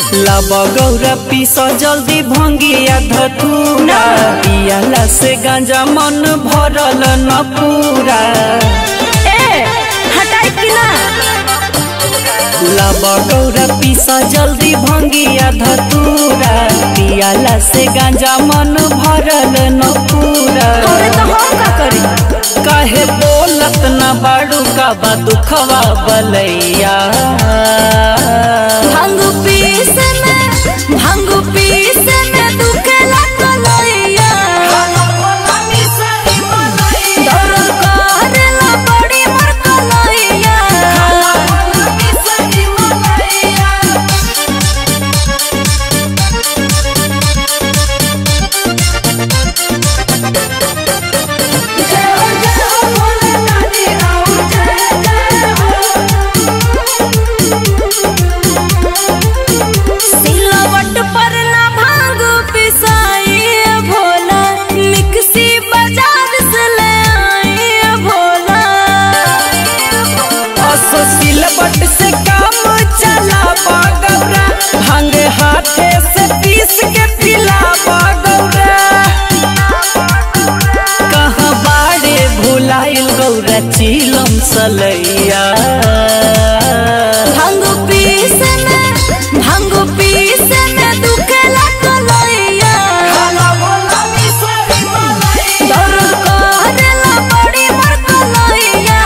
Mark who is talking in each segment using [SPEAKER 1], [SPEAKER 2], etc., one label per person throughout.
[SPEAKER 1] लब गौरा पीस जल्दी भंगिया धतूरा पियाला से गांजा मन भरल न पूरा
[SPEAKER 2] ए हटाई कि ना
[SPEAKER 1] लब गौरा पीस जल्दी भंगिया धतूरा पियाला से गांजा मन भरल न पूरा
[SPEAKER 2] अरे तो हम का करी
[SPEAKER 1] काहे बोलत न बाड़ू का बा दुखवा बलैया
[SPEAKER 2] भांग पीस में भांग पीस में दुखेला कलैया दर्द करेला बड़ी मोर कलैया सिलवट पर ना भांग पिसाई भोला मिक्सी बाजार से ले आई भोला
[SPEAKER 1] असो सिलबट से काम चला गौरा भांग हाथे से पीस के पिला गौरा कहाँ बाड़े भुलाइल गौरा चिलम सलैया
[SPEAKER 2] भांग पीस में भांग पीस में दुखेला कलैया दर्द करेला बड़ी मोर कलैया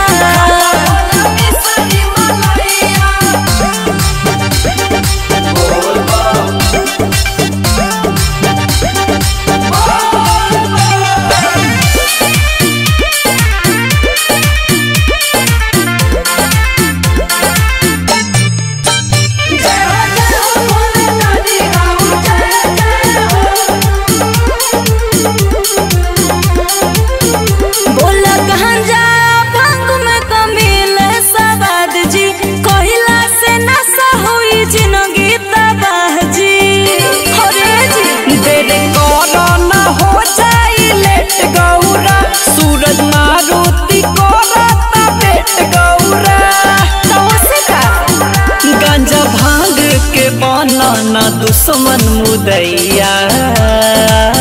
[SPEAKER 2] बोला कहाँ जा भांग में कमिल सवाद जी कहिला से नशा हुई जिंदगी तबाह जी हरे जी
[SPEAKER 1] देर करो न हो जाई लेट गौरा सूरज मारुति करता पेट गौरा
[SPEAKER 2] तो से का
[SPEAKER 1] गंजा भांग के बनना दुश्मन मुदैया